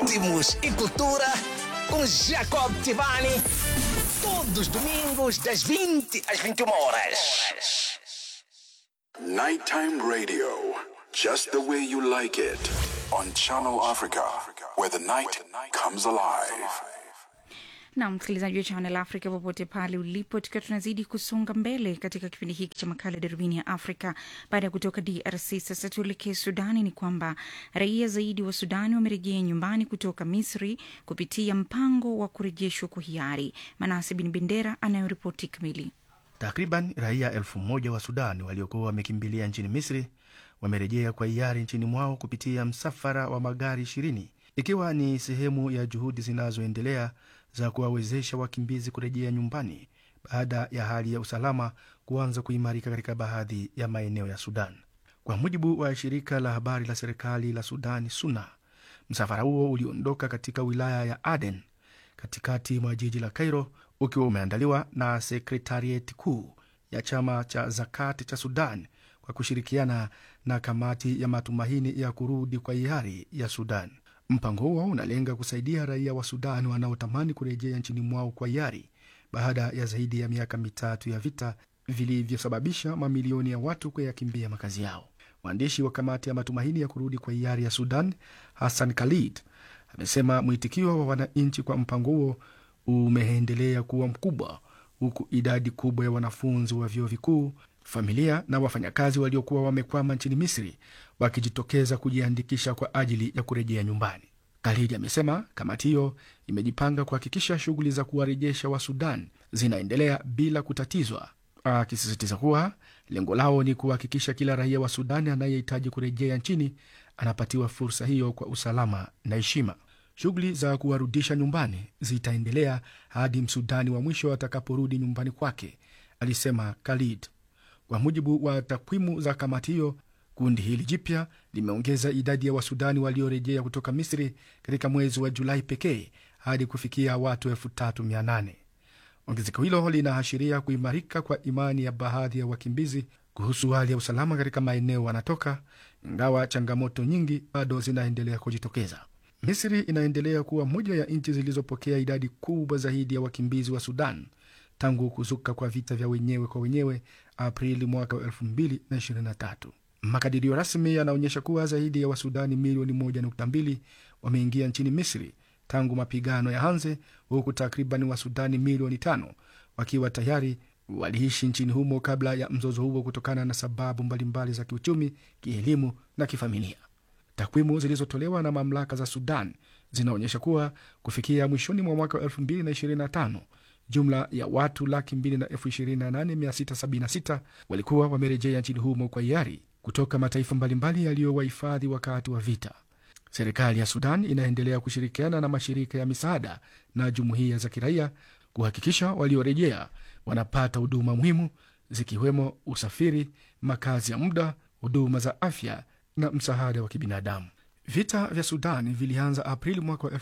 ritmos e cultura com Jacob Tivani. Todos os domingos, das 20 às 21 horas. Nighttime radio, just the way you like it, on Channel Africa, where the night comes alive. na msikilizaji wa Channel Africa popote pale ulipo, tukiwa tunazidi kusonga mbele katika kipindi hiki cha makala darubini ya Afrika. Baada ya kutoka DRC, sasa tuelekee Sudani. Ni kwamba raia zaidi wa Sudani wamerejea nyumbani kutoka Misri kupitia mpango wa kurejeshwa kwa hiari. Manase Bin Bendera anayoripoti kamili. Takriban raia elfu moja wa Sudan waliokuwa wamekimbilia nchini Misri wamerejea kwa hiari nchini mwao kupitia msafara wa magari ishirini ikiwa ni sehemu ya juhudi zinazoendelea za kuwawezesha wakimbizi kurejea nyumbani baada ya hali ya usalama kuanza kuimarika katika baadhi ya maeneo ya Sudan. Kwa mujibu wa shirika la habari la serikali la Sudani SUNA, msafara huo uliondoka katika wilaya ya Aden katikati mwa jiji la Cairo ukiwa umeandaliwa na sekretarieti kuu ya chama cha Zakati cha Sudan kwa kushirikiana na kamati ya matumaini ya kurudi kwa hiari ya Sudan. Mpango huo unalenga kusaidia raia wa Sudan wanaotamani kurejea nchini mwao kwa hiari baada ya zaidi ya miaka mitatu ya vita vilivyosababisha mamilioni ya watu kuyakimbia makazi yao. Mwandishi wa kamati ya matumaini ya kurudi kwa hiari ya Sudan, Hassan Khalid, amesema mwitikio wa wananchi kwa mpango huo umeendelea kuwa mkubwa, huku idadi kubwa ya wanafunzi wa vyuo vikuu, familia na wafanyakazi waliokuwa wamekwama nchini Misri wakijitokeza kujiandikisha kwa ajili ya kurejea nyumbani. Khalid amesema kamati hiyo imejipanga kuhakikisha shughuli za kuwarejesha wa Sudan zinaendelea bila kutatizwa, akisisitiza kuwa lengo lao ni kuhakikisha kila raia wa Sudani anayehitaji kurejea nchini anapatiwa fursa hiyo kwa usalama na heshima. Shughuli za kuwarudisha nyumbani zitaendelea hadi msudani wa mwisho atakaporudi nyumbani kwake, alisema Khalid. Kwa mujibu wa takwimu za kamati hiyo, kundi hili jipya limeongeza idadi ya wasudani waliorejea kutoka Misri katika mwezi wa Julai pekee hadi kufikia watu elfu tatu mia nane. Ongezeko hilo linaashiria kuimarika kwa imani ya baadhi ya wakimbizi kuhusu hali ya usalama katika maeneo wanatoka, ingawa changamoto nyingi bado zinaendelea kujitokeza. Misri inaendelea kuwa moja ya nchi zilizopokea idadi kubwa zaidi ya wakimbizi wa Sudan tangu kuzuka kwa vita vya wenyewe kwa wenyewe Aprili mwaka wa 2023. Makadirio rasmi yanaonyesha kuwa zaidi ya Wasudani milioni 1.2 wameingia nchini Misri tangu mapigano ya anze, huku takriban Wasudani milioni tano wakiwa tayari waliishi nchini humo kabla ya mzozo huo kutokana na sababu mbalimbali za kiuchumi, kielimu na kifamilia. Takwimu zilizotolewa na mamlaka za Sudan zinaonyesha kuwa kufikia mwishoni mwa mwaka wa 2025 jumla ya watu laki mbili na elfu ishirini na nane mia sita sabini na sita walikuwa wamerejea nchini humo kwa hiari kutoka mataifa mbalimbali yaliyowahifadhi wakati wa vita. Serikali ya Sudan inaendelea kushirikiana na mashirika ya misaada na jumuiya za kiraia kuhakikisha waliorejea wanapata huduma muhimu zikiwemo usafiri, makazi ya muda, huduma za afya na msaada wa kibinadamu. Vita vya Sudan vilianza Aprili mwaka wa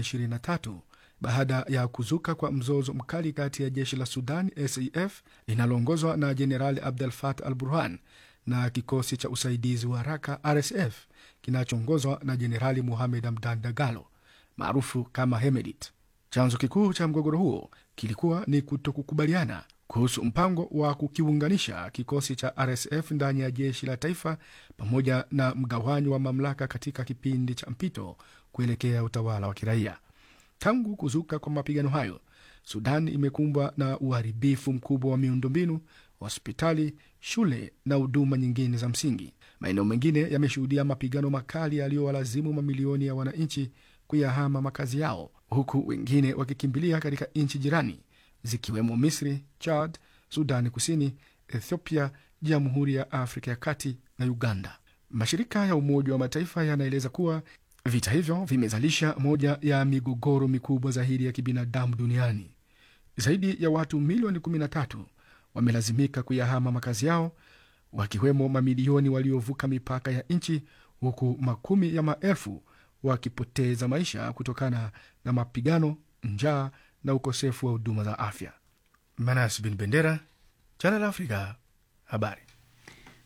2023 baada ya kuzuka kwa mzozo mkali kati ya jeshi la Sudan SAF linaloongozwa na Jenerali Abdel Fattah al Burhan na kikosi cha usaidizi wa haraka RSF kinachoongozwa na Jenerali Mohamed Hamdan Dagalo maarufu kama Hemedit. Chanzo kikuu cha mgogoro huo kilikuwa ni kutokukubaliana kuhusu mpango wa kukiunganisha kikosi cha RSF ndani ya jeshi la taifa pamoja na mgawanyo wa mamlaka katika kipindi cha mpito kuelekea utawala wa kiraia. Tangu kuzuka kwa mapigano hayo, Sudan imekumbwa na uharibifu mkubwa wa miundombinu, hospitali, shule na huduma nyingine za msingi. Maeneo mengine yameshuhudia mapigano makali yaliyowalazimu mamilioni ya wananchi kuyahama makazi yao, huku wengine wakikimbilia katika nchi jirani zikiwemo Misri, Chad, Sudani Kusini, Ethiopia, Jamhuri ya Afrika ya Kati na Uganda. Mashirika ya Umoja wa Mataifa yanaeleza kuwa vita hivyo vimezalisha moja ya migogoro mikubwa zaidi ya kibinadamu duniani. Zaidi ya watu milioni 13 wamelazimika kuyahama makazi yao, wakiwemo mamilioni waliovuka mipaka ya nchi, huku makumi ya maelfu wakipoteza maisha kutokana na mapigano, njaa na ukosefu wa huduma za afya. Manas bin Bendera, Channel Africa, habari.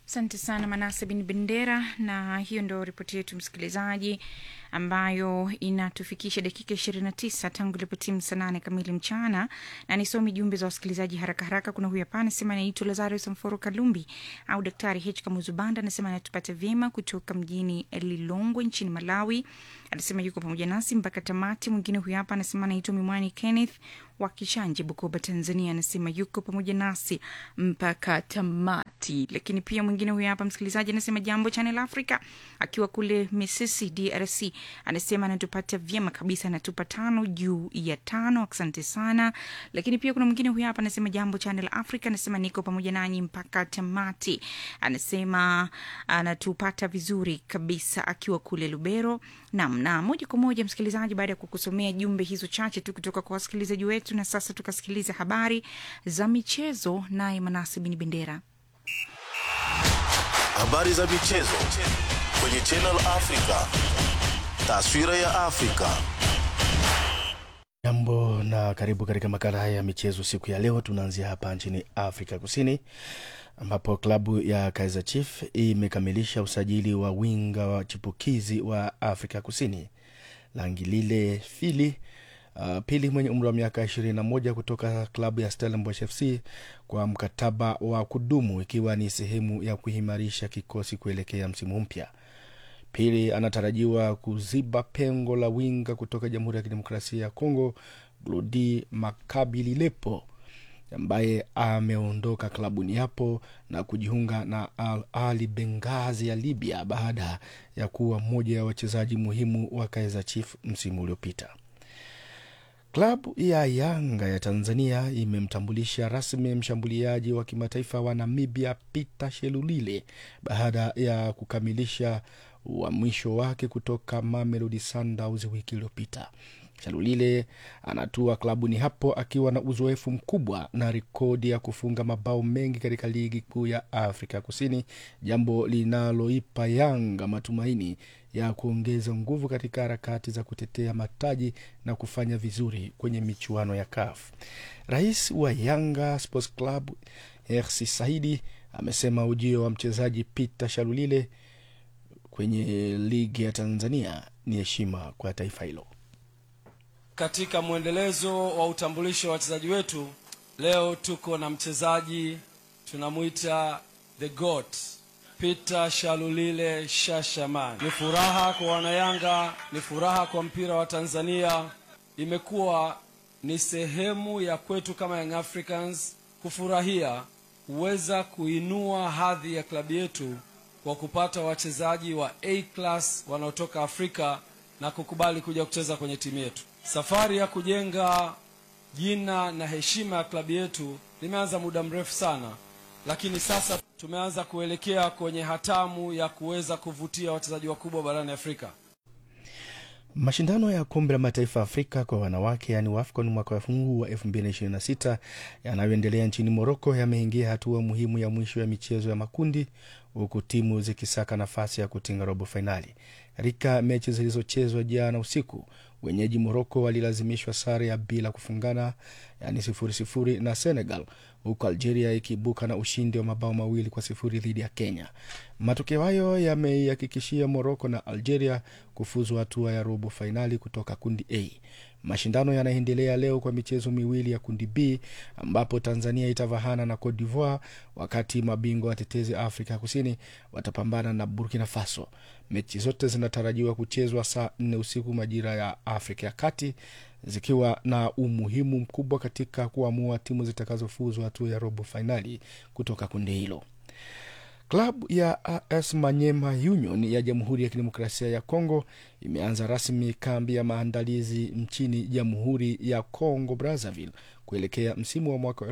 Asante sana Manase bin Bendera, na hiyo ndo ripoti yetu msikilizaji, ambayo inatufikisha dakika ishirini na tisa tangu ilipotimu saa nane kamili mchana, na nisomi jumbe za wasikilizaji haraka haraka. Kuna huyu hapa anasema anaitwa Lazarus Mforo Kalumbi au Daktari H Kamuzubanda, anasema anatupata vyema kutoka mjini Lilongwe nchini Malawi. Anasema yuko pamoja nasi mpaka tamati. Mwingine huyu hapa anasema anaitwa Mimwani Kenneth wa Kishanje, Bukoba, Tanzania, anasema yuko pamoja nasi mpaka tamati. Lakini pia mwingine huyu hapa msikilizaji anasema jambo Channel Africa, akiwa kule Misisi, DRC, anasema anatupata vyema kabisa, anatupa tano juu ya tano. Asante sana. Lakini pia kuna mwingine huyu hapa anasema jambo Channel Africa, anasema niko pamoja nanyi mpaka tamati. Anasema anatupata vizuri kabisa akiwa kule Lubero. Naam, na moja kwa moja msikilizaji, baada ya kukusomea jumbe hizo chache tu kutoka kwa wasikilizaji wetu, na sasa tukasikiliza habari za michezo, naye Manasi Bin Bendera. Habari za michezo kwenye Channel Africa. Taswira ya Afrika. Jambo na karibu katika makala haya ya michezo siku ya leo. Tunaanzia hapa nchini Afrika Kusini ambapo klabu ya Kaizer Chiefs imekamilisha usajili wa winga wa chipukizi wa Afrika Kusini Langilile Fili uh, pili mwenye umri wa miaka 21 kutoka klabu ya Stellenbosch FC kwa mkataba wa kudumu ikiwa ni sehemu ya kuimarisha kikosi kuelekea msimu mpya. Pili anatarajiwa kuziba pengo la winga kutoka Jamhuri ya Kidemokrasia ya Kongo Glodi Makabililepo ambaye ameondoka klabuni hapo na kujiunga na Al Ali Bengazi ya Libya baada ya kuwa mmoja ya wachezaji muhimu wa Kaizer Chiefs msimu uliopita. Klabu ya Yanga ya Tanzania imemtambulisha rasmi mshambuliaji wa kimataifa wa Namibia Peter Shelulile baada ya kukamilisha uhamisho wake kutoka Mamelodi Sundowns wiki iliyopita. Shalulile anatua klabuni hapo akiwa na uzoefu mkubwa na rekodi ya kufunga mabao mengi katika ligi kuu ya Afrika Kusini, jambo linaloipa Yanga matumaini ya kuongeza nguvu katika harakati za kutetea mataji na kufanya vizuri kwenye michuano ya CAF. Rais wa Yanga Sports Club Hersi Saidi amesema ujio wa mchezaji Peter Shalulile kwenye ligi ya Tanzania ni heshima kwa taifa hilo. Katika mwendelezo wa utambulisho wa wachezaji wetu, leo tuko na mchezaji tunamwita the goat Peter Shalulile Shashaman. Ni furaha kwa wanayanga, ni furaha kwa mpira wa Tanzania. Imekuwa ni sehemu ya kwetu kama Young Africans kufurahia kuweza kuinua hadhi ya klabu yetu kwa kupata wachezaji wa A class wanaotoka Afrika na kukubali kuja kucheza kwenye timu yetu. Safari ya kujenga jina na heshima ya klabu yetu limeanza muda mrefu sana, lakini sasa tumeanza kuelekea kwenye hatamu ya kuweza kuvutia wachezaji wakubwa barani Afrika. Mashindano ya kombe la mataifa Afrika kwa wanawake yaani WAFCON mwaka huu wa 2026 yanayoendelea nchini Moroko yameingia hatua muhimu ya mwisho ya michezo ya makundi huku timu zikisaka nafasi ya kutinga robo fainali. Katika mechi zilizochezwa jana usiku, wenyeji Moroko walilazimishwa sare ya bila kufungana, yaani sifuri sifuri na Senegal, huku Algeria ikiibuka na ushindi wa mabao mawili kwa sifuri dhidi ya Kenya. Matokeo hayo yameihakikishia Moroko na Algeria kufuzu hatua ya robo fainali kutoka kundi A. Mashindano yanaendelea leo kwa michezo miwili ya kundi B ambapo Tanzania itavahana na Cote d'Ivoire, wakati mabingwa watetezi Afrika ya Kusini watapambana na Burkina Faso. Mechi zote zinatarajiwa kuchezwa saa nne usiku majira ya Afrika ya Kati, zikiwa na umuhimu mkubwa katika kuamua timu zitakazofuzu hatua ya robo fainali kutoka kundi hilo. Klabu ya AS Manyema Union ya Jamhuri ya Kidemokrasia ya Kongo imeanza rasmi kambi ya maandalizi nchini Jamhuri ya Kongo Brazzaville kuelekea msimu wa mwaka wa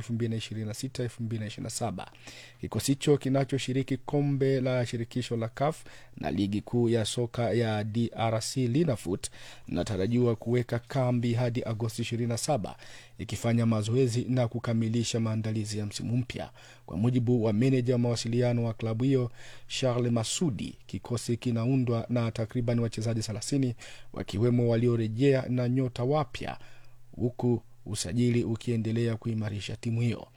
2026-2027. Kikosi hicho kinachoshiriki kombe la shirikisho la CAF na ligi kuu ya soka ya DRC Linafoot inatarajiwa kuweka kambi hadi Agosti 27 ikifanya mazoezi na kukamilisha maandalizi ya msimu mpya. Kwa mujibu wa meneja wa mawasiliano wa klabu hiyo Charles Masudi, kikosi kinaundwa na takriban wachezaji 30 wakiwemo waliorejea na nyota wapya huku usajili ukiendelea kuimarisha timu hiyo.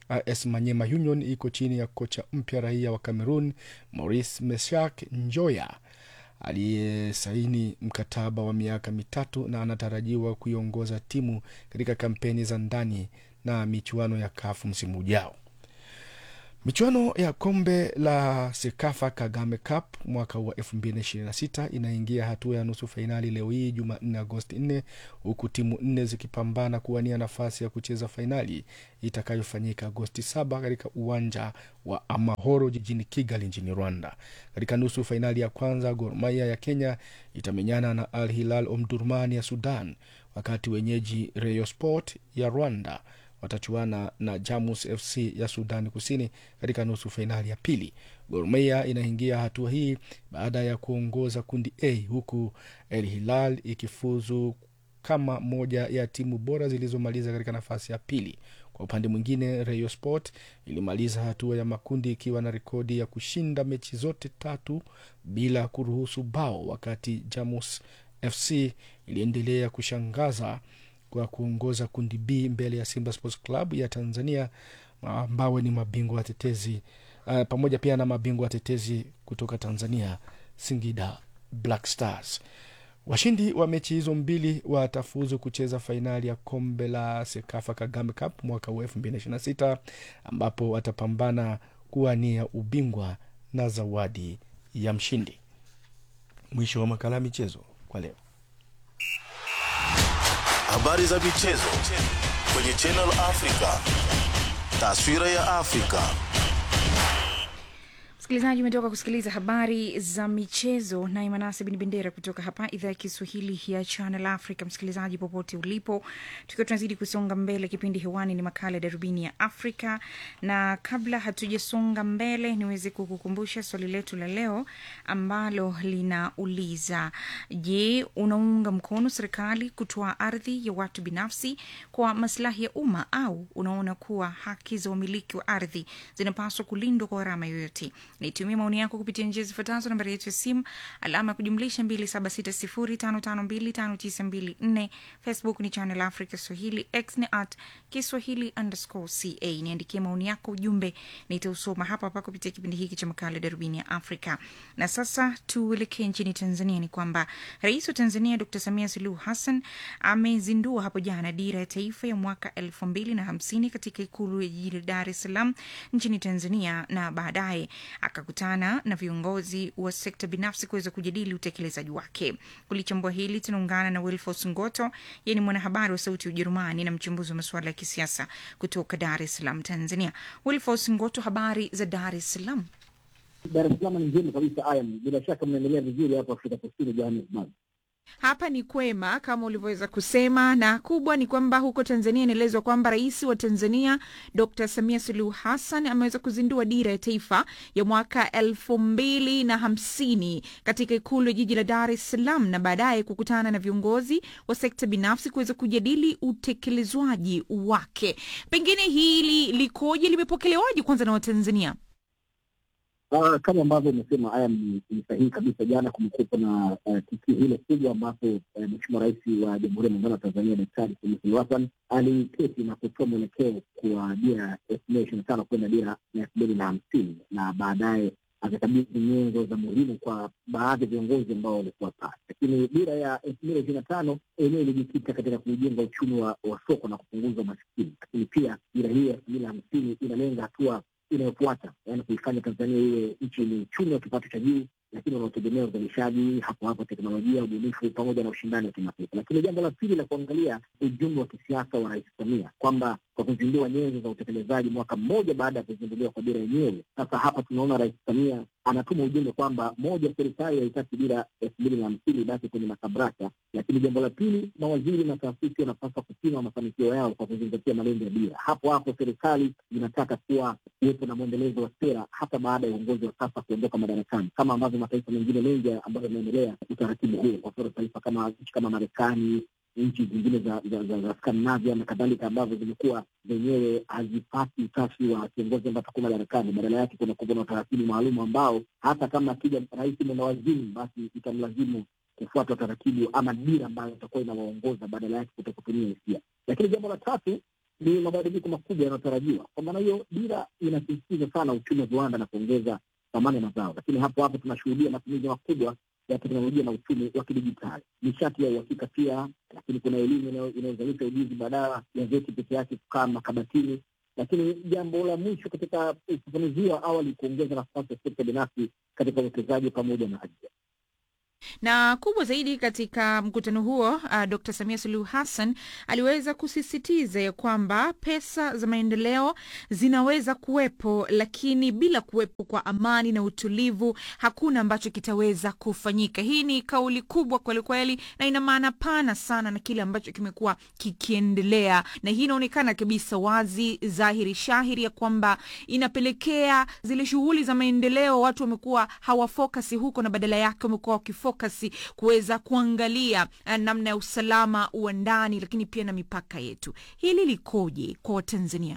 AS Manyema Union iko chini ya kocha mpya raia wa Cameroon Maurice Meshak Njoya aliyesaini mkataba wa miaka mitatu na anatarajiwa kuiongoza timu katika kampeni za ndani na michuano ya kafu msimu ujao. Michuano ya kombe la Sekafa Kagame Cup mwaka wa 2026 inaingia hatua ya nusu fainali leo hii Jumanne Agosti 4 huku timu nne zikipambana kuwania nafasi ya kucheza fainali itakayofanyika Agosti 7 katika uwanja wa Amahoro jijini Kigali nchini Rwanda. Katika nusu fainali ya kwanza, Gor Mahia ya Kenya itamenyana na Al Hilal Omdurman ya Sudan, wakati wenyeji Rayon Sport ya Rwanda watachuana na Jamus FC ya Sudani Kusini katika nusu fainali ya pili. Gor Mahia inaingia hatua hii baada ya kuongoza kundi A huku El Hilal ikifuzu kama moja ya timu bora zilizomaliza katika nafasi ya pili. Kwa upande mwingine, Rayon Sport ilimaliza hatua ya makundi ikiwa na rekodi ya kushinda mechi zote tatu bila kuruhusu bao, wakati Jamus FC iliendelea kushangaza kwa kuongoza kundi B mbele ya Simba Sports Club ya Tanzania ambao ni mabingwa watetezi uh, pamoja pia na mabingwa watetezi kutoka Tanzania Singida Black Stars. Washindi wa mechi hizo mbili watafuzu kucheza fainali ya kombe la Sekafa Kagame Cup mwaka wa 2026 ambapo watapambana kuwania ubingwa na zawadi ya mshindi. Mwisho wa makala ya michezo kwa leo. Habari za michezo kwenye Channel Africa. Taswira ya Afrika. Msikilizaji, umetoka kusikiliza habari za michezo naye Manase Bin Bendera kutoka hapa idhaa ya Kiswahili ya Channel Africa. Msikilizaji popote ulipo, tukiwa tunazidi kusonga mbele, kipindi hewani ni makala ya Darubini ya Afrika, na kabla hatujasonga mbele, niweze kukukumbusha swali letu la leo ambalo linauliza: Je, unaunga mkono serikali kutoa ardhi ya watu binafsi kwa maslahi ya umma au unaona kuwa haki za wamiliki wa ardhi zinapaswa kulindwa kwa gharama yoyote? Nitumie maoni yako kupitia njia zifuatazo: nambari yetu ya simu alama ya kujumlisha 2760552594. Facebook ni Channel Africa Swahili, X ni at Kiswahili underscore ca. Niandikie maoni yako, ujumbe nitausoma hapa hapa kupitia kipindi hiki cha makala Darubini ya Afrika. Na sasa tuelekee nchini Tanzania. Ni kwamba Rais wa Tanzania Dr Samia Suluhu Hassan amezindua hapo jana dira ya taifa ya mwaka elfu mbili na hamsini katika ikulu ya jiji la Dar es Salaam nchini Tanzania, na baadaye akakutana na viongozi wa sekta binafsi kuweza kujadili utekelezaji wake. Kulichambua hili tunaungana na Wilfos Ngoto, yeye ni mwanahabari wa Sauti ya Ujerumani na mchambuzi wa masuala ya kisiasa kutoka Dar es Salaam, Tanzania. Wilfos Ngoto, habari za Dar es Salaam? Dar es Salaam ni njema kabisa. Ayam, bila shaka mnaendelea vizuri hapo Afrika Kusini, Johannesburg. Hapa ni kwema kama ulivyoweza kusema, na kubwa ni kwamba huko Tanzania inaelezwa kwamba rais wa Tanzania Dr Samia Suluhu Hassan ameweza kuzindua dira ya taifa ya mwaka elfu mbili na hamsini katika ikulu ya jiji la Dar es Salaam, na baadaye kukutana na viongozi wa sekta binafsi kuweza kujadili utekelezwaji wake. Pengine hili likoje, limepokelewaje kwanza na Watanzania? Uh, kama ambavyo umesema haya ni ni sahihi kabisa. Jana kumekuwepo na uh, tukio hilo kubwa ambapo uh, Mheshimiwa Rais wa Jamhuri ya Muungano wa Tanzania Daktari Samia Suluhu Hassan aliketi na kutoa mwelekeo kwa dira ya elfu mbili ishirini na tano kwenda dira ya elfu mbili na hamsini na baadaye akakabidhi nyenzo za muhimu kwa baadhi ya viongozi ambao walikuwa pale. Lakini dira ya elfu mbili ishirini na tano yenyewe ilijikita katika kujenga uchumi wa, wa soko na kupunguza umasikini, lakini pia dira hii ya elfu mbili na hamsini inalenga hatua inayofuata yaani kuifanya Tanzania iwe nchi yenye uchumi wa kipato cha juu, lakini unaotegemea uzalishaji hapo hapo, teknolojia, ubunifu pamoja na ushindani wa kimataifa. Lakini jambo la pili la kuangalia ujumbe wa kisiasa wa Rais Samia kwamba kwa kuzindua nyenzo za utekelezaji mwaka mmoja baada ya kuzinduliwa kwa dira yenyewe. Sasa hapa tunaona Rais Samia anatuma ujumbe kwamba moja, serikali haitaki dira elfu mbili na hamsini basi kwenye makabrasha, lakini jambo la pili, mawaziri na taasisi wanapaswa kupima mafanikio yao kwa kuzingatia malengo ya dira. Hapo hapo serikali inataka kuwa kuwepo na mwendelezo wa sera hata baada ya uongozi wa sasa kuondoka madarakani, kama ambavyo mataifa mengine mengi ambayo yameendelea utaratibu huo. Kwa mfano taifa kama nchi kama Marekani, nchi zingine za, za, za, za Skandinavia na kadhalika ambazo zimekuwa zenyewe hazipati utashi wa kiongozi ambaye atakuwa madarakani. Badala yake kuna kuwa na utaratibu maalum ambao hata kama akija rais mwenye wazimu, basi itamlazimu kufuata utaratibu ama dira ambayo itakuwa inawaongoza badala yake kuto kutumia hisia. Lakini jambo la tatu ni mabadiliko makubwa yanayotarajiwa. Kwa maana hiyo, dira inasisitiza sana uchumi wa viwanda na kuongeza thamani ya mazao, lakini hapo hapo tunashuhudia matumizi makubwa ya teknolojia na uchumi wa kidijitali, nishati ya uhakika pia, lakini kuna elimu inayo- inayozalisha ujuzi badala ya vyeti peke yake kukaa makabatini. Lakini jambo la mwisho katika ufafanuzi wa awali, kuongeza nafasi ya sekta binafsi katika uwekezaji pamoja na ajira. na kubwa zaidi katika mkutano huo uh, Dr Samia Suluhu Hassan aliweza kusisitiza ya kwamba pesa za maendeleo zinaweza kuwepo, lakini bila kuwepo kwa amani na utulivu hakuna ambacho kitaweza kufanyika. Hii ni kauli kubwa kwelikweli, na ina maana pana sana na kile ambacho kimekuwa kikiendelea, na hii inaonekana kabisa wazi dhahiri shahiri ya kwamba inapelekea zile shughuli za maendeleo watu wamekuwa hawafokasi huko, na badala yake wamekuwa wakifokasi kuweza kuangalia eh, namna ya usalama wa ndani, lakini pia na mipaka yetu. Hili likoje kwa Watanzania?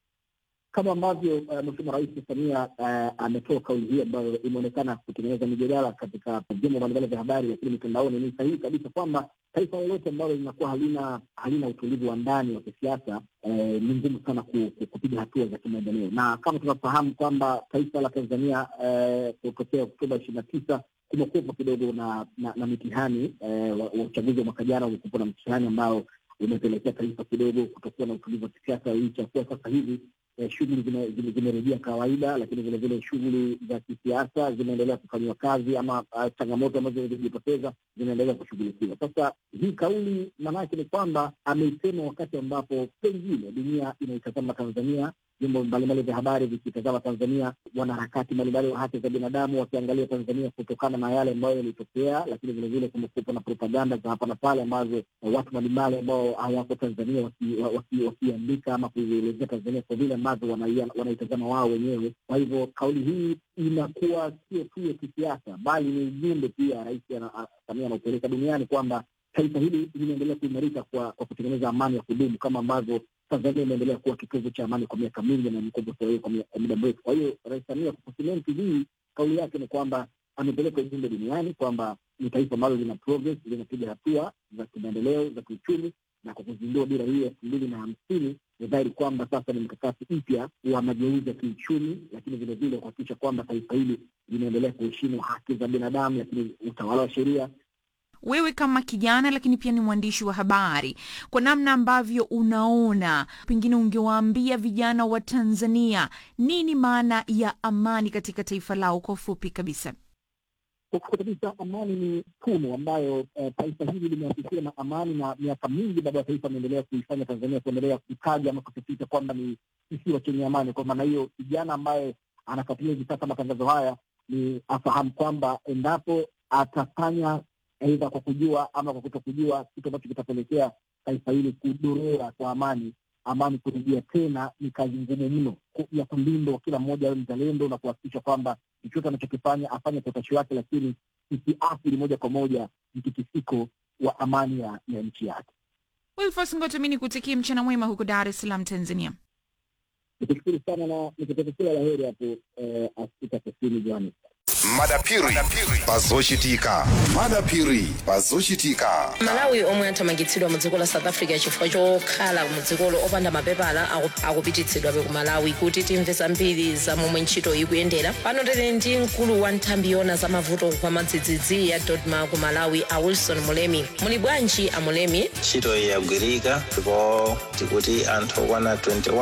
kama ambavyo uh, Mheshimiwa Rais Samia uh, ametoa kauli hii ambayo imeonekana kutengeneza mijadala katika vyombo mbalimbali vya habari, lakini mitandaoni, ni sahihi kabisa kwamba taifa lolote ambalo linakuwa halina halina utulivu wa ndani wa kisiasa eh, ni ngumu sana ku, ku, kupiga hatua za kimaendeleo, na kama tunafahamu kwamba taifa la Tanzania eh, kutokea Oktoba ishirini na tisa kumekuwepo kidogo na, na, na mitihani eh, wa, wa uchaguzi wa mwaka jana umekuwepo na mtihani ambao umepelekea taifa kidogo kutokuwa na utulivu wa kisiasa, licha ya kuwa sasa hivi eh, shughuli zime- zime- zimerejea kawaida, lakini vile vile shughuli za kisiasa zinaendelea kufanyiwa kazi ama uh, changamoto ambazo zilijitokeza zinaendelea kushughulikiwa. Sasa hii kauli maanake ni kwamba ameisema wakati ambapo pengine dunia inaitazama Tanzania, vyombo mbalimbali vya habari vikitazama Tanzania, wanaharakati mbalimbali wa haki za binadamu wakiangalia Tanzania kutokana na yale ambayo yalitokea, lakini vile vile kumekuwepo na propaganda za hapa na pale ambazo eh, watu mbalimbali ambao hawako Tanzania wakiandika waki, waki wakiandika ama kuielezea Tanzania kwa vile ambavyo wanaia- wanaitazama wao wenyewe. Kwa hivyo kauli hii inakuwa sio tu ya kisiasa, bali ni ujumbe pia Rais ana- a- Samia anaupeleka duniani kwamba taifa hili linaendelea kuimarika kwa, kwa kutengeneza amani ya kudumu kama ambavyo Tanzania imeendelea kuwa kitovu cha amani kwa miaka mingi na imekuwa kwa kwa mia- kwa muda mrefu. Kwa hiyo Rais Samia kwa kusimenti hii kauli yake ni kwamba amepeleka ujumbe duniani kwamba ni taifa ambalo lina progress, linapiga hatua za kimaendeleo za kiuchumi, na kwa kuzindua dira hii ya elfu mbili na hamsini ni dhahiri kwamba sasa ni mkakati mpya wa mageuzi ya kiuchumi, lakini vile vile kuhakikisha kwamba taifa hili linaendelea kuheshimu haki za binadamu, lakini utawala wa sheria Wewe kama kijana lakini pia ni mwandishi wa habari, kwa namna ambavyo unaona, pengine ungewaambia vijana wa Tanzania nini maana ya amani katika taifa lao kwa ufupi kabisa? kwa kweli kabisa amani ni tunu ambayo eh, taifa hili limeasisiwa na amani, na miaka mingi baba ya taifa ameendelea kuifanya Tanzania kuendelea kutaja ama kusisitiza kwamba ni kisiwa chenye amani. Kwa maana hiyo, kijana ambaye anafuatilia hivi sasa matangazo haya ni afahamu kwamba endapo atafanya aidha kwa kujua ama kwa kutokujua, kitu ambacho kitapelekea taifa hili kudorora kwa amani amani kurejea tena ni kazi ngumu mno ku- ya kulindwa, kila mmoja awe mzalendo na kuhakikisha kwamba chochote anachokifanya afanye kwa utashi wake, lakini isiathiri moja kwa moja mtikisiko wa amani ya, ya nchi yake. Wilfos Ngoto, mi nikutakie mchana mwema huko Dar es Salaam, Tanzania. Nikushukuru sana na nikutakia kila la heri hapo eh, Afrika Kusini, Johannesburg. madapiri pazochitika madapiri pazochitika malawi omwe athamangitsidwa mu dziko la south africa chifukwa chokhala mu dzikolo opanda mapepala aku- akupititsidwabe ku malawi kuti timve zambiri za momwe ntchito ikuyendera pano tili ndi mkulu wa nthambi yona za mavuto kwa madzidzidzi ya dodma ku malawi a wilson mulemi muli bwanji a mulemi ntchito iyi yagwirika ndipo tikuti anthu okwana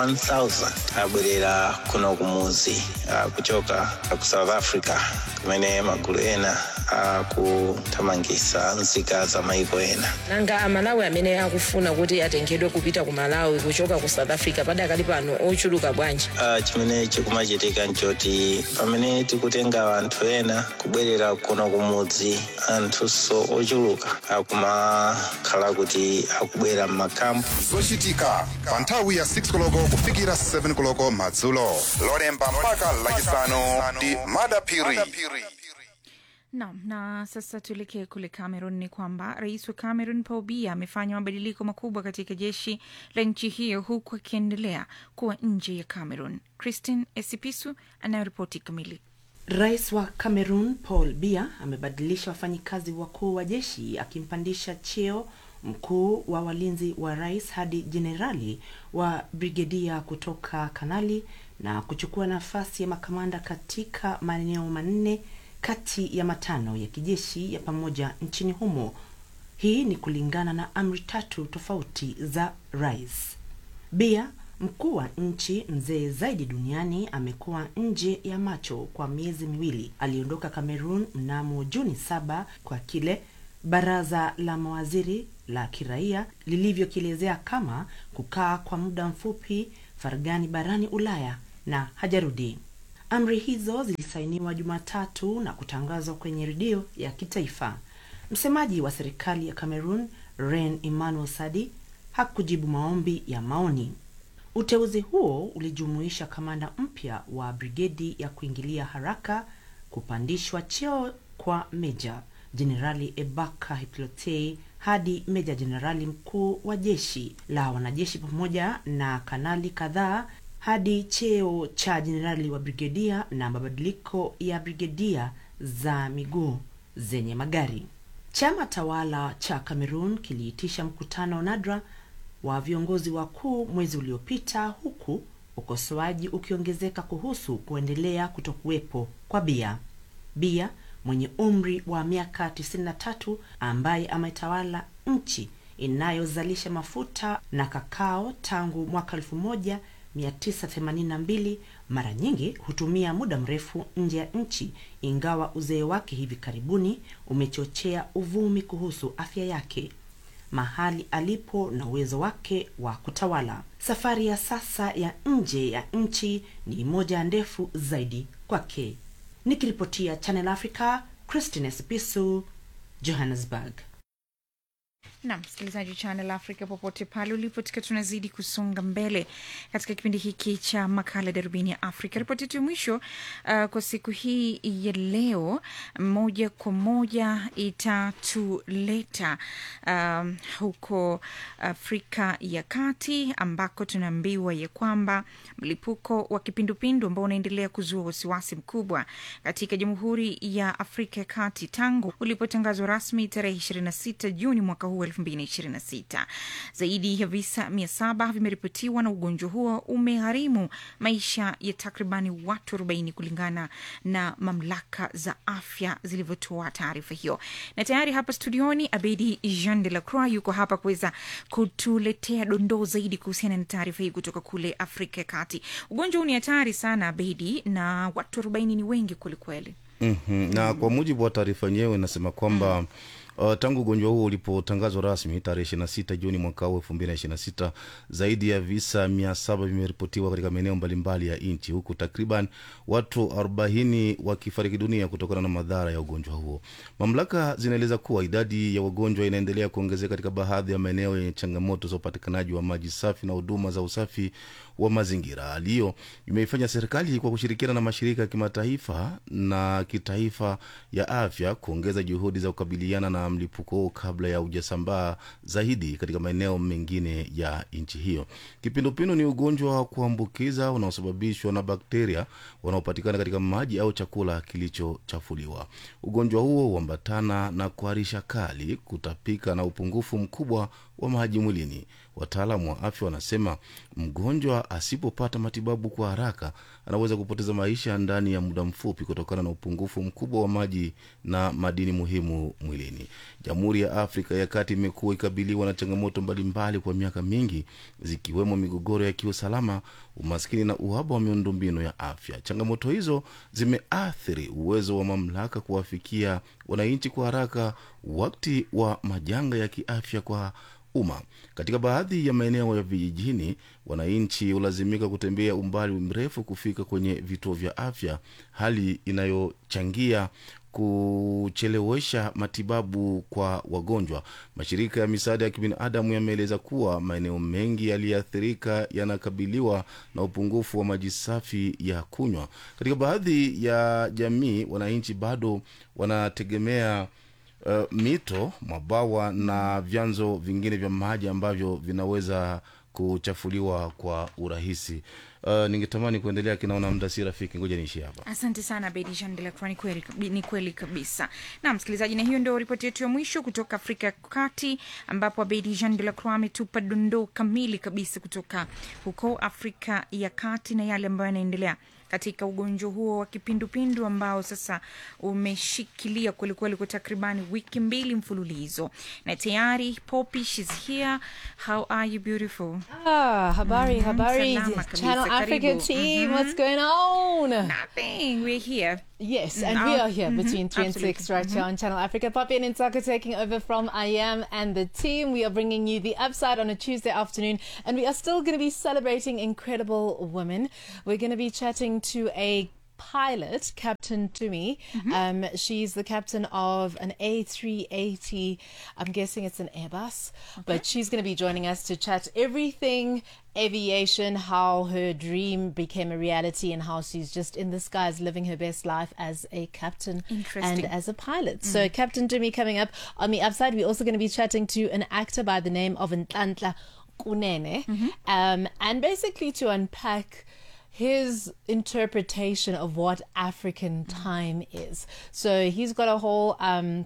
21000 abwerera kuno kumuzi ah, kuchoka ku south africa kumene magulu ena akuthamangitsa nzika za maiko ena nanga amalawi amene akufuna kuti atengedwe kupita ku malawi kuchoka ku south africa padakali pano ochuluka bwanji Ah, chimene chikumachitika nchoti pamene tikutenga anthu ena kubwerera kuno kumudzi anthunso ochuluka akumakhala kuti akubwera m'makampu zochitika pa nthawi ya 6 koloko kufikira 7 koloko madzulo lolemba mpaka lachisanu ndi madapiri Naam, na sasa tuelekee kule Cameroon. Ni kwamba rais wa Cameroon Paul Biya amefanya mabadiliko makubwa katika jeshi la nchi hiyo huku akiendelea kuwa nje ya Cameroon. Christine Esipisu anayoripoti kamili. Rais wa Cameroon Paul Biya amebadilisha wafanyikazi wakuu wa jeshi akimpandisha cheo mkuu wa walinzi wa rais hadi jenerali wa brigedia kutoka kanali na kuchukua nafasi ya makamanda katika maeneo manne kati ya matano ya kijeshi ya pamoja nchini humo. Hii ni kulingana na amri tatu tofauti za rais. Bia, mkuu wa nchi mzee zaidi duniani, amekuwa nje ya macho kwa miezi miwili. Aliondoka Cameroon mnamo Juni saba kwa kile baraza la mawaziri la kiraia lilivyokielezea kama kukaa kwa muda mfupi faragani barani Ulaya na hajarudi. Amri hizo zilisainiwa Jumatatu na kutangazwa kwenye redio ya kitaifa. Msemaji wa serikali ya Cameroon, Ren Emmanuel Sadi, hakujibu maombi ya maoni. Uteuzi huo ulijumuisha kamanda mpya wa brigedi ya kuingilia haraka, kupandishwa cheo kwa meja jenerali Ebaka Hiplotei hadi meja jenerali mkuu wa jeshi la wanajeshi pamoja na kanali kadhaa hadi cheo cha jenerali wa brigedia na mabadiliko ya brigedia za miguu zenye magari. Chama tawala cha Cameroon kiliitisha mkutano nadra wa viongozi wakuu mwezi uliopita, huku ukosoaji ukiongezeka kuhusu kuendelea kutokuwepo kwa Bia. Bia mwenye umri wa miaka 93 ambaye ametawala nchi inayozalisha mafuta na kakao tangu mwaka 1982 mara nyingi hutumia muda mrefu nje ya nchi, ingawa uzee wake hivi karibuni umechochea uvumi kuhusu afya yake, mahali alipo na uwezo wake wa kutawala. Safari ya sasa ya nje ya nchi ni moja ndefu zaidi kwake. Nikiripotia Channel Africa, Christine Sipisu, Johannesburg. na msikilizaji wa Channel Africa popote pale ulipo, tukiwa tunazidi kusonga mbele katika kipindi hiki cha makala darubini ya Afrika. Ripoti yetu ya mwisho uh, kwa siku hii ya leo, moja kwa moja itatuleta um, huko Afrika ya Kati ambako tunaambiwa ya kwamba mlipuko wa kipindupindu ambao unaendelea kuzua wasiwasi mkubwa katika Jamhuri ya Afrika ya Kati tangu ulipotangazwa rasmi tarehe 26 Juni mwaka huu 2026. Zaidi ya visa mia saba vimeripotiwa na ugonjwa huo umegharimu maisha ya takribani watu 40 kulingana na mamlaka za afya zilivyotoa taarifa hiyo. Na tayari hapa studioni Abedi Jean de la Croix yuko hapa kuweza kutuletea dondoo zaidi kuhusiana na taarifa hii kutoka kule Afrika ya Kati. Ugonjwa huu ni hatari sana Abedi, na watu 40 ni wengi kwelikweli. mm-hmm. na kwa mujibu wa taarifa yenyewe inasema kwamba mm. Uh, tangu ugonjwa huo ulipotangazwa rasmi tarehe 26 Juni mwaka huu 2026 zaidi ya visa 700 vimeripotiwa katika maeneo mbalimbali ya nchi huku takriban watu 40 wakifariki dunia kutokana na madhara ya ugonjwa huo. Mamlaka zinaeleza kuwa idadi ya wagonjwa inaendelea kuongezeka katika baadhi ya maeneo yenye changamoto za upatikanaji wa maji safi na huduma za usafi wa mazingira. Hali hiyo imeifanya serikali kwa kushirikiana na mashirika ya kimataifa na kitaifa ya afya kuongeza juhudi za kukabiliana na mlipuko huo kabla ya ujasambaa zaidi katika maeneo mengine ya nchi hiyo. Kipindupindu ni ugonjwa wa kuambukiza unaosababishwa na bakteria wanaopatikana katika maji au chakula kilichochafuliwa. Ugonjwa huo huambatana na kuharisha kali, kutapika na upungufu mkubwa wa maji mwilini. Wataalamu wa afya wanasema mgonjwa asipopata matibabu kwa haraka anaweza kupoteza maisha ndani ya muda mfupi kutokana na upungufu mkubwa wa maji na madini muhimu mwilini. Jamhuri ya Afrika ya Kati imekuwa ikabiliwa na changamoto mbalimbali kwa miaka mingi, zikiwemo migogoro ya kiusalama, umaskini na uhaba wa miundombinu ya afya. Changamoto hizo zimeathiri uwezo wa mamlaka kuwafikia wananchi kwa haraka wakati wa majanga ya kiafya kwa umma. Katika baadhi ya maeneo ya vijijini, wananchi hulazimika kutembea umbali mrefu kufika kwenye vituo vya afya, hali inayochangia kuchelewesha matibabu kwa wagonjwa. Mashirika ya misaada ya kibinadamu yameeleza kuwa maeneo mengi yaliyoathirika yanakabiliwa na upungufu wa maji safi ya kunywa. Katika baadhi ya jamii, wananchi bado wanategemea Uh, mito, mabawa na vyanzo vingine vya maji ambavyo vinaweza kuchafuliwa kwa urahisi. Uh, ningetamani kuendelea, kinaona muda si rafiki, ngoja niishi hapa. Asante sana Bedi Jean de la Croix, ni kweli kabi- ni kweli kabisa. Na msikilizaji, na hiyo ndio ripoti yetu ya mwisho kutoka Afrika ya Kati, ambapo Bedi Jean de la Croix ametupa dondoo kamili kabisa kutoka huko Afrika ya Kati na yale ambayo yanaendelea katika ugonjwa huo wa kipindupindu ambao sasa umeshikilia kwelikweli kwa takribani wiki mbili mfululizo, na tayari Poppy, she's here. How are you beautiful? Ah, habari, Mhm, habari, salama kabisa, Channel Africa karibu. team. Mhm. What's going on? Nothing. We're here. Yes, Mm, and our- we are here mhm, between 3 and 6 absolutely. right here Mhm. on Channel Africa. Poppy and Intaka taking over from I Am and the team. We are bringing you the upside on a Tuesday afternoon, and we are still going to be celebrating incredible women. We're going to be chatting to a pilot, Captain Tumi. Um, she's the captain of an A380. I'm guessing it's an Airbus, but she's going to be joining us to chat everything aviation, how her dream became a reality, and how she's just in the skies living her best life as a captain Interesting. and as a pilot. So, Captain Tumi coming up on the upside. We're also going to be chatting to an actor by the name of Ntantla Kunene, um, and basically to unpack his interpretation of what African time is. So he's got a whole um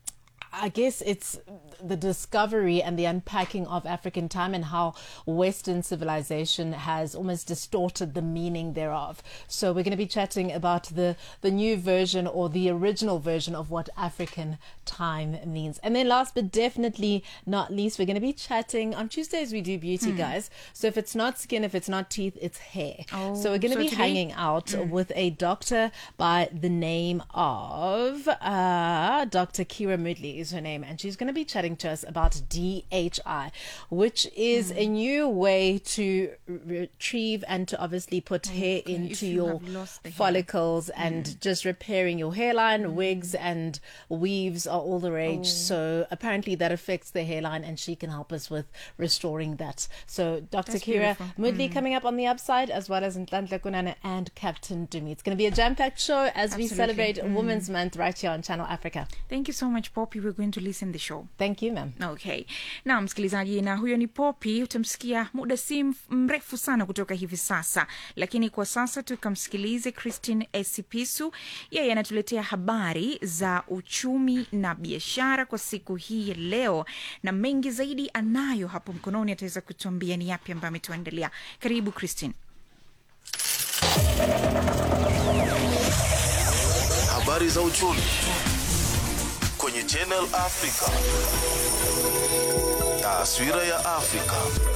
I guess it's the discovery and the unpacking of African time and how Western civilization has almost distorted the meaning thereof. So we're going to be chatting about the the new version or the original version of what African time means. And then last but definitely not least, we're going to be chatting on Tuesdays. We do beauty, Hmm. guys. So if it's not skin, if it's not teeth, it's hair. Oh, so we're going to so be today- hanging out Mm. with a doctor by the name of uh, Dr. Kira Moodley is her name, and she's going to be chatting to us about DHI, which is a new way to retrieve and to obviously put hair Okay, if into you your have lost the hair. follicles and just repairing your hairline. Wigs and weaves are all the rage. Oh. So apparently that affects the hairline, and she can help us with restoring that. So Dr. That's Kira beautiful. Moodley Mm. coming up on the upside, as well as Ntantla Kunana and Captain Dumi. It's going to be a jam-packed show as we Absolutely. celebrate Mm. Women's Month right here on Channel Africa. Thank you so much Poppy. We're going to listen the show. Thank you ma'am. Okay. Na msikilizaji, na huyo ni Poppy, utamsikia muda si mf- mrefu sana kutoka hivi sasa, lakini kwa sasa tukamsikilize Christine Esipisu. Yeye anatuletea habari za uchumi na biashara kwa siku hii ya leo, na mengi zaidi anayo hapo mkononi, ataweza kutuambia ni yapi ambayo ametuandalia. Karibu Christine. Habari za uchumi kwenye Channel Africa. Taswira ya Afrika.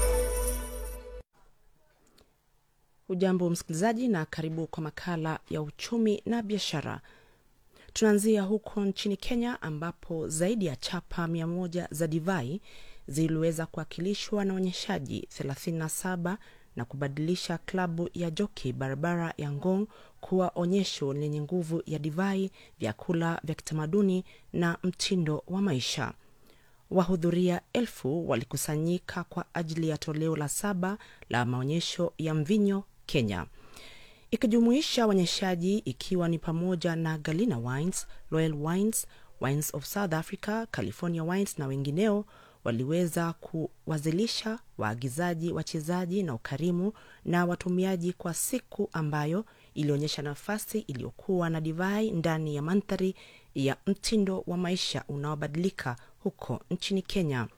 Hujambo msikilizaji, na karibu kwa makala ya uchumi na biashara. Tunaanzia huko nchini Kenya ambapo zaidi ya chapa mia moja za divai ziliweza kuwakilishwa na onyeshaji 37 na kubadilisha klabu ya joki barabara ya Ngong kuwa onyesho lenye nguvu ya divai, vyakula vya kitamaduni na mtindo wa maisha. Wahudhuria elfu walikusanyika kwa ajili ya toleo la saba la maonyesho ya mvinyo Kenya, ikijumuisha waonyeshaji ikiwa ni pamoja na Galina Wines, Royal Wines, Wines of South Africa, California Wines na wengineo waliweza kuwazilisha waagizaji, wachezaji na ukarimu na watumiaji kwa siku ambayo ilionyesha nafasi iliyokuwa na divai ndani ya mandhari ya mtindo wa maisha unaobadilika huko nchini Kenya.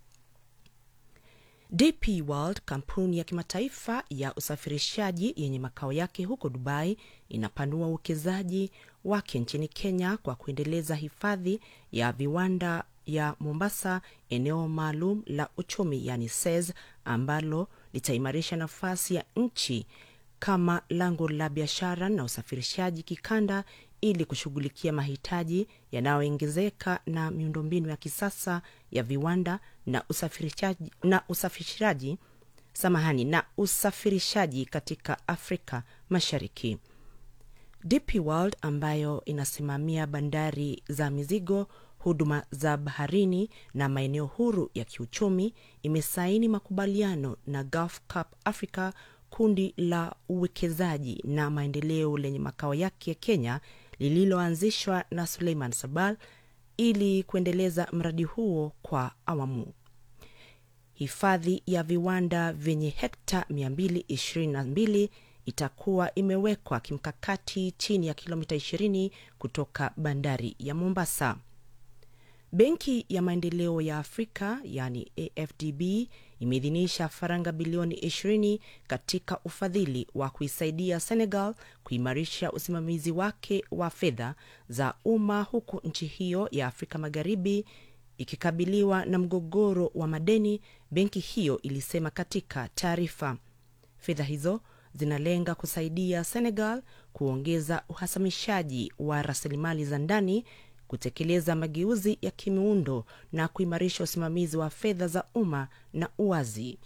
DP World, kampuni ya kimataifa ya usafirishaji yenye makao yake huko Dubai, inapanua uwekezaji wake nchini Kenya kwa kuendeleza hifadhi ya viwanda ya Mombasa, eneo maalum la uchumi yani SEZ, ambalo litaimarisha nafasi ya nchi kama lango la biashara na usafirishaji kikanda ili kushughulikia mahitaji yanayoongezeka na miundombinu ya kisasa ya viwanda na usafirishaji, na usafirishaji samahani na usafirishaji katika Afrika Mashariki. DP World ambayo inasimamia bandari za mizigo, huduma za baharini na maeneo huru ya kiuchumi imesaini makubaliano na Gulf Cup Africa, kundi la uwekezaji na maendeleo lenye makao yake ya Kenya lililoanzishwa na Suleiman Sabal ili kuendeleza mradi huo kwa awamu. hifadhi ya viwanda vyenye hekta 222 itakuwa imewekwa kimkakati chini ya kilomita 20 kutoka bandari ya Mombasa. Benki ya Maendeleo ya Afrika yani AFDB imeidhinisha faranga bilioni 20 katika ufadhili wa kuisaidia Senegal kuimarisha usimamizi wake wa fedha za umma huku nchi hiyo ya Afrika Magharibi ikikabiliwa na mgogoro wa madeni, benki hiyo ilisema katika taarifa. Fedha hizo zinalenga kusaidia Senegal kuongeza uhasamishaji wa rasilimali za ndani, kutekeleza mageuzi ya kimiundo na kuimarisha usimamizi wa fedha za umma na uwazi.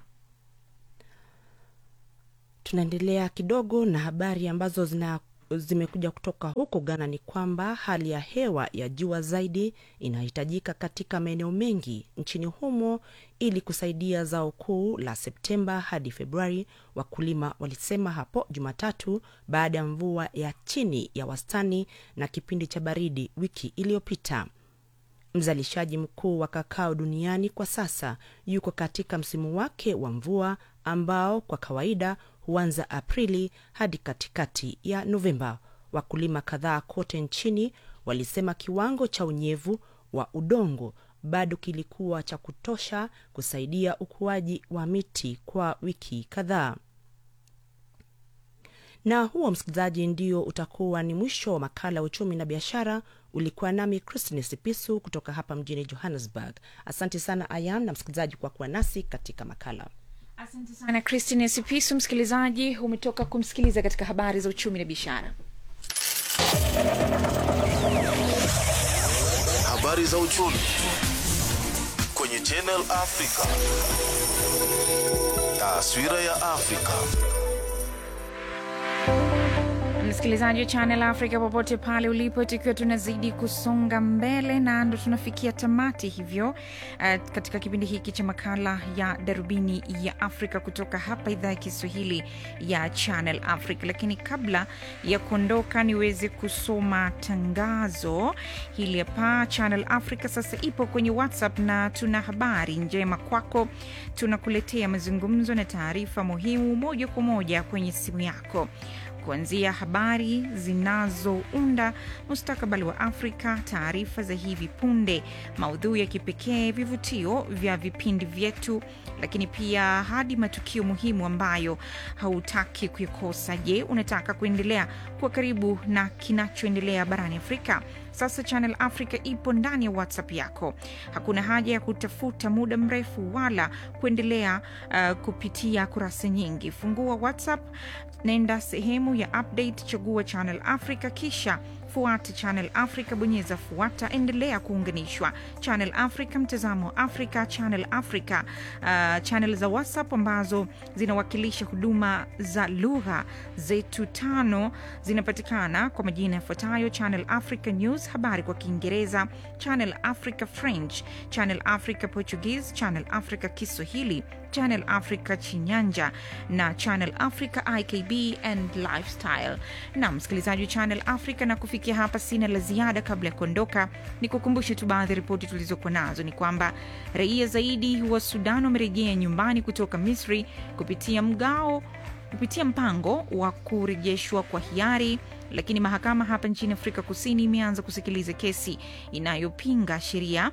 Tunaendelea kidogo na habari ambazo zina zimekuja kutoka huko Ghana ni kwamba hali ya hewa ya jua zaidi inahitajika katika maeneo mengi nchini humo ili kusaidia zao kuu la Septemba hadi Februari, wakulima walisema hapo Jumatatu baada ya mvua ya chini ya wastani na kipindi cha baridi wiki iliyopita. Mzalishaji mkuu wa kakao duniani kwa sasa yuko katika msimu wake wa mvua ambao kwa kawaida huanza Aprili hadi katikati ya Novemba. Wakulima kadhaa kote nchini walisema kiwango cha unyevu wa udongo bado kilikuwa cha kutosha kusaidia ukuaji wa miti kwa wiki kadhaa. Na huo msikilizaji, ndio utakuwa ni mwisho wa makala ya uchumi na biashara. Ulikuwa nami Christine Sipisu kutoka hapa mjini Johannesburg. Asante sana Ayan na msikilizaji kwa kuwa nasi katika makala. Asante sana Christine Sipisu. Msikilizaji, umetoka kumsikiliza katika habari za uchumi na biashara. Habari za uchumi kwenye Channel Africa. Taswira ya Afrika. msikilizaji wa Channel Africa popote pale ulipo, tukiwa tunazidi kusonga mbele na ndo tunafikia tamati hivyo, uh, katika kipindi hiki cha makala ya darubini ya Afrika kutoka hapa idhaa ya Kiswahili ya Channel Africa. Lakini kabla ya kuondoka, niweze kusoma tangazo hili hapa. Channel Africa sasa ipo kwenye WhatsApp na tuna habari njema kwako. Tunakuletea mazungumzo na taarifa muhimu moja kwa moja kwenye simu yako kuanzia habari zinazounda mustakabali wa Afrika, taarifa za hivi punde, maudhui ya kipekee, vivutio vya vipindi vyetu, lakini pia hadi matukio muhimu ambayo hautaki kuikosa. Je, unataka kuendelea kuwa karibu na kinachoendelea barani Afrika? Sasa Channel Africa ipo ndani ya WhatsApp yako. Hakuna haja ya kutafuta muda mrefu wala kuendelea uh, kupitia kurasa nyingi. Fungua WhatsApp, nenda sehemu ya update, chagua Channel Africa, kisha fuata Channel Africa, bonyeza fuata, endelea kuunganishwa. Channel Africa, mtazamo wa Afrika, Channel Africa, uh, channel za WhatsApp ambazo zinawakilisha huduma za lugha zetu tano zinapatikana kwa majina yafuatayo: Channel Africa News, habari kwa Kiingereza, Channel Africa French, Channel Africa Portuguese, Channel Africa Kiswahili, Channel Africa Chinyanja na Channel Africa IKB and Lifestyle. Na msikilizaji wa Channel Africa, na kufikia hapa sina la ziada. Kabla ya kuondoka, ni kukumbushe tu baadhi ya ripoti tulizokuwa nazo ni kwamba raia zaidi wa Sudan wamerejea nyumbani kutoka Misri kupitia mgao kupitia mpango wa kurejeshwa kwa hiari lakini mahakama hapa nchini Afrika Kusini imeanza kusikiliza kesi inayopinga sheria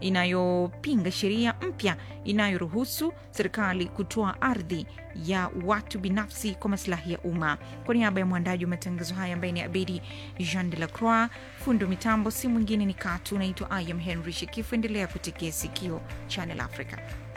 inayopinga sheria mpya inayoruhusu serikali kutoa ardhi ya watu binafsi kwa masilahi ya umma. Kwa niaba ya mwandaji wa matangazo haya ambaye ni Abedi Jean de la Croix, fundo mitambo si mwingine ni Katu. Naitwa I am Henry Shekifu. Endelea kutekea sikio Channel Africa.